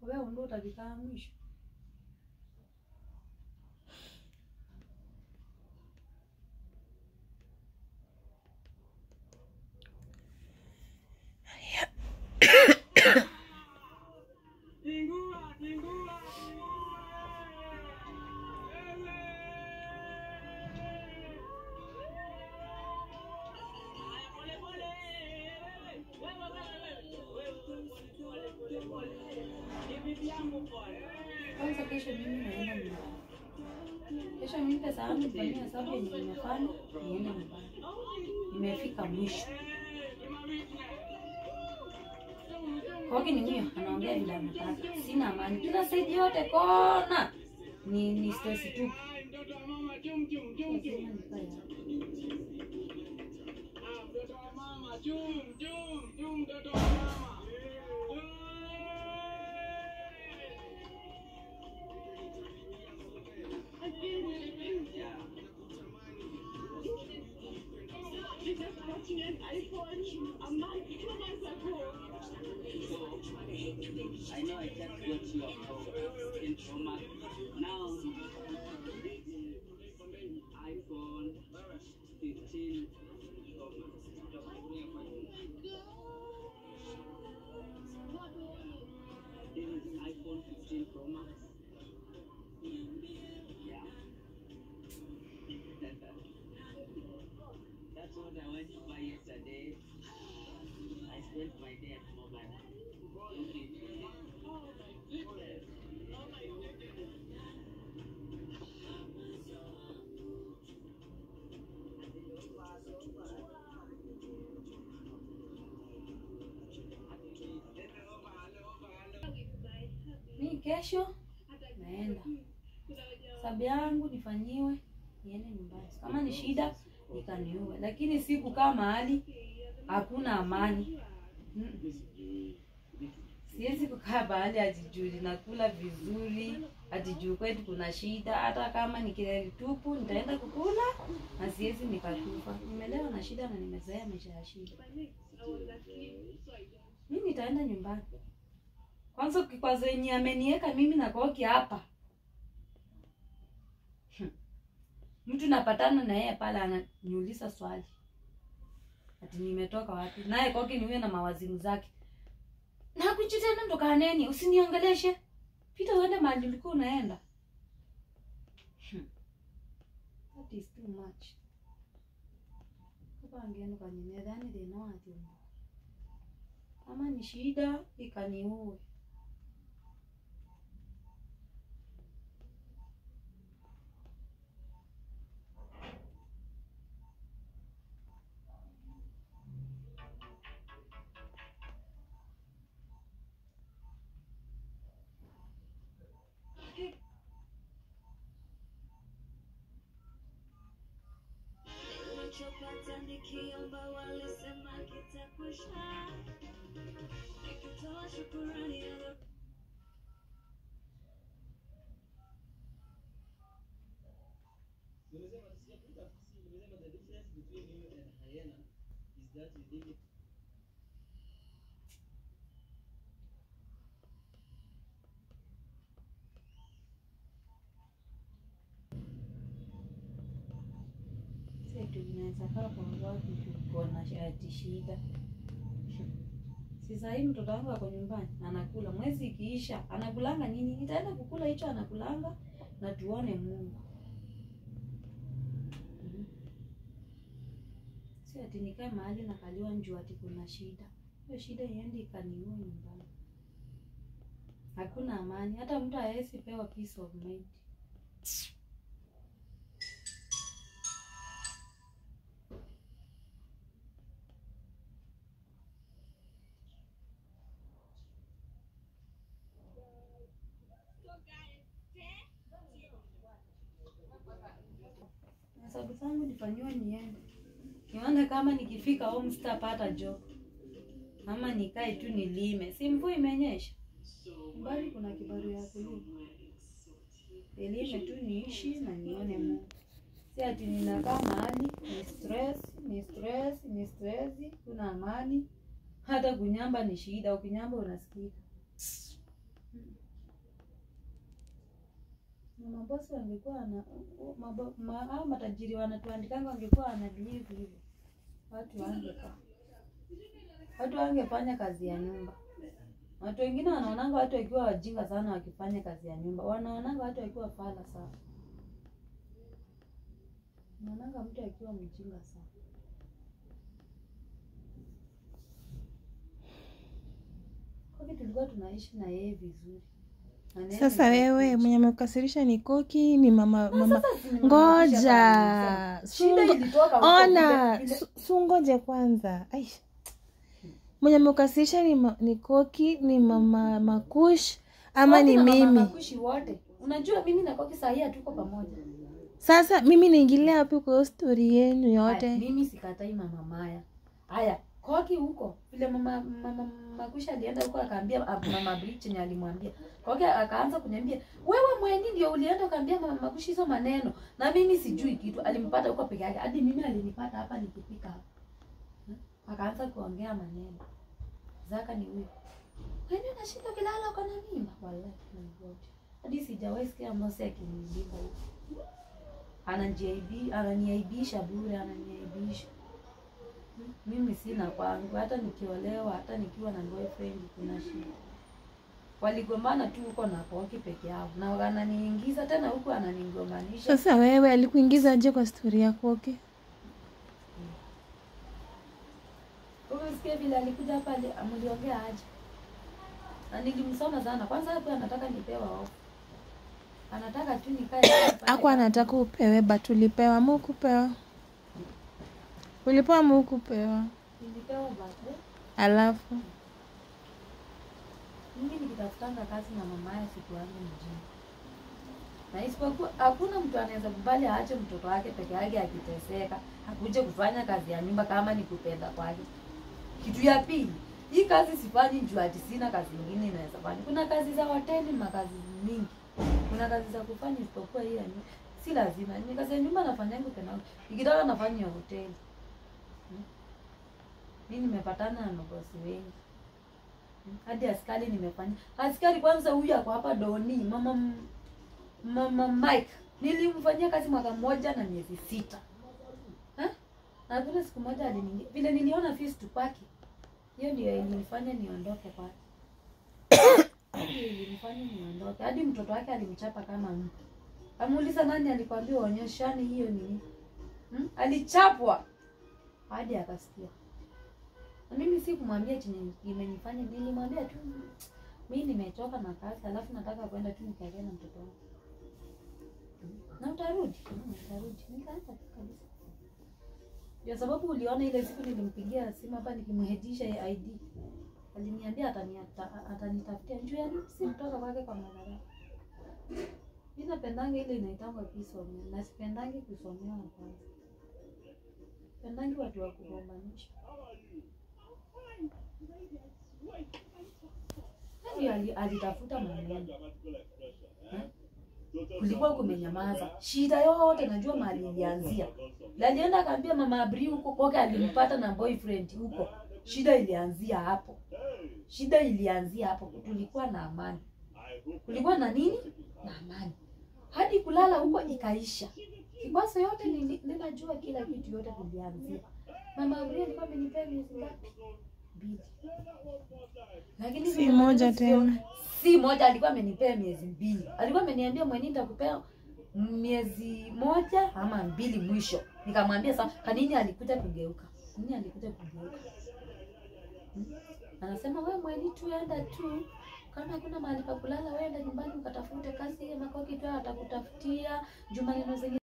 wewe ndio utavikaa mwisho kwanza kesho mimi naenda nyumbani kesho mimi pesa yangu nifanyia hesabu yenye nimefanya niende nyumbani nimefika mwisho koki ni huyo anaongea vile anataka sina amani kila saidi yote kona ni ni stress tu Lazima nikae hapo. I know I just got your in trauma. Now, iPhone 15 Pro Max. This is iPhone 15 Pro Max. Yeah. That's what I went to buy yesterday. I spent my day at mobile. Okay. mi kesho naenda sabu yangu nifanyiwe niende nyumbani kama ni shida nikaniue lakini si kukaa mahali hakuna amani Mm. siwezi kukaa mahali ajijuu nakula vizuri atijuu kwetu kuna shida hata kama ni kileli tupu nitaenda kukula na siwezi nikatupa nimelewa na shida na nimezoea maisha ya shida mi nitaenda nyumbani kwanza kikwazo yenye amenieka mimi na koki hapa Hmm. mtu napatana na yeye pale ananiuliza swali ati nimetoka wapi naye koki niwe na mawazimu zake nakuchi tena ndo kaneni usiniongeleshe pita uende mahali ulikuwa unaenda Hmm. that is too much kapangenu kanyemedhani thina kama ni shida ikaniue Nilichopata nikiomba walisema kitakwisha, nikitoa shukurani ya Nimesema sijakuta si nimesema the difference between you and hyena is that you did it setu unaweza kaa kwa watu tuko na shati shida si sahii mtoto wangu ako nyumbani anakula mwezi ikiisha anakulanga nini nitaenda kukula hicho anakulanga na tuone mungu Mhm. si ati nikae mahali nakaliwa njuu ati kuna shida hiyo shida iendi ikaniua nyumbani hakuna amani hata mtu hawezi pewa peace of mind hesabu zangu nifanyiwe niende nione kama nikifika home sitapata job ama nikae tu nilime si mvua imenyesha mbali kuna kibaru ya kulima nilime tu niishi na nione mungu si ati ninakaa mahali ni stress ni stress ni stress kuna amani hata kunyamba ni shida ukinyamba unasikika Na mabosi wangekuwa wana mabo, ma, hao matajiri wanatuandikanga wangekuwa wana believe hivyo, watu wangekaa, watu wangefanya kazi ya nyumba. Watu wengine wanaonanga watu wakiwa wajinga sana wakifanya kazi ya nyumba, wanaonanga watu wakiwa fala sana, wanaonanga mtu akiwa mjinga sana. Koki tulikuwa tunaishi na yeye vizuri. Maneno Sasa ni wewe tofauti. mwenye amekukasirisha ni Koki, ni mama Na mama. sasa si nimemrudisha Ngoja kabisa. Shida Sungo- ilitoka huko ona, vile- vile- su- sungoje kwanza. Ai. Mwenye amekukasirisha ni, ma, ni Koki, ni mama Makush ama Koki ni na mama mimi? Makushi wote. Unajua mimi na Koki saa hii hatuko pamoja. Sasa mimi niingilia wapi kwa hiyo story yenu Haya, yote? mimi sikatai mama Maya. Haya, Koki huko vile mama mama Makushi alienda huko akaambia ah, mama Bridge ni alimwambia. Koki akaanza kuniambia, "Wewe mweni ndio ulienda ukaambia mama Makushi hizo maneno." Na mimi sijui kitu. Alimpata huko peke yake. Hadi mimi alinipata hapa nikipika hapa. Hmm? Akaanza kuongea maneno. Zaka ni huyo. Wewe unashinda kilala uko na mimba? Wallahi my God. Hadi sijawahi sikia Mose akiniibiza hivi. Ananiaibi, ananiaibisha bure, ananiaibisha. Hmm, Mimi sina kwangu, hata nikiolewa, hata nikiwa na boyfriend kuna shida. Waligombana tu huko na Koki peke yao, na wananiingiza tena huku ananigombanisha. Sasa wewe alikuingiza aje kwa story ya Koki? Umesikia vile alikuja hapa, ali- mliongea aje? Na nilimsoma sana. Kwanza hapo anataka nipewa off. Anataka tu nikae hapa Ako anataka upewe but ulipewa mu kupewa. Ulipewa mu kupewa. Nilipewa birthday. Alafu Mimi nikitafutanga kazi na mama ya siku yangu mjini. Na isipokuwa hakuna mtu anaweza kubali aache mtoto wake peke yake akiteseka, akuje kufanya kazi ya nyumba kama ni kupenda kwake. Kitu ya pili, hii kazi sifanyi juu ati sina kazi nyingine inaweza fanya. Kuna kazi za hoteli, makazi mingi. Kuna kazi za kufanya isipokuwa hii ya nyumba. Si lazima. Ni kazi ya nyumba nafanyanga tena. Nikitaka nafanya ya hoteli. Hmm? Mimi nimepatana na mabosi wengi hadi askari nimefanya askari kwanza huyu ako hapa doni mama M- mama mike nilimfanyia kazi mwaka mmoja na miezi sita Ha? na kuna siku moja aliniingia vile niliona fees tupaki hiyo ndio ilinifanya niondoke kwake Hiyo ilinifanya niondoke hadi mtoto wake alimchapa kama mtu amuuliza nani alikwambia uonyeshani hiyo nini hmm? alichapwa hadi akasikia na mimi si kumwambia chenye imenifanya, nilimwambia tu mi nimechoka na kazi, alafu nataka kwenda tu nikae na mtoto wangu. Na utarudi? "Mm, Utarudi. Nikaanza tu kabisa. Ndio sababu uliona ile siku nilimpigia simu hapa nikimhedisha ya ID. Aliniambia ataniata- atanitafutia njoo ya nini si kutoka kwake kwa madhara. Mimi napendanga ile inaitangwa peace of mind. Na sipendangi kusomewa kwanza. Pendangi watu wa kugombanisha. Nani ali- alitafuta maneno Eh? kulikuwa kumenyamaza shida yote najua mahali ilianzia Na alienda akaambia mama abri huko koke alimpata na boyfriend huko shida ilianzia hapo shida ilianzia hapo tulikuwa na amani kulikuwa na nini na amani hadi kulala huko ikaisha kibasa yote nili- ninajua kila kitu yote tulianzia mama abri alikuwa amenipea miezi ngapi mbili lakini Si vile moja nataka sio- tena. si moja alikuwa amenipea miezi mbili alikuwa ameniambia mweni nitakupea miezi moja ama mbili mwisho nikamwambia sa kanini alikuja kugeuka nini alikuja kugeuka Hmm? anasema we mweni tu enda tu kama hakuna mahali pa kulala weenda nyumbani ukatafute kazi makoki tu atakutafutia juu maneno zenye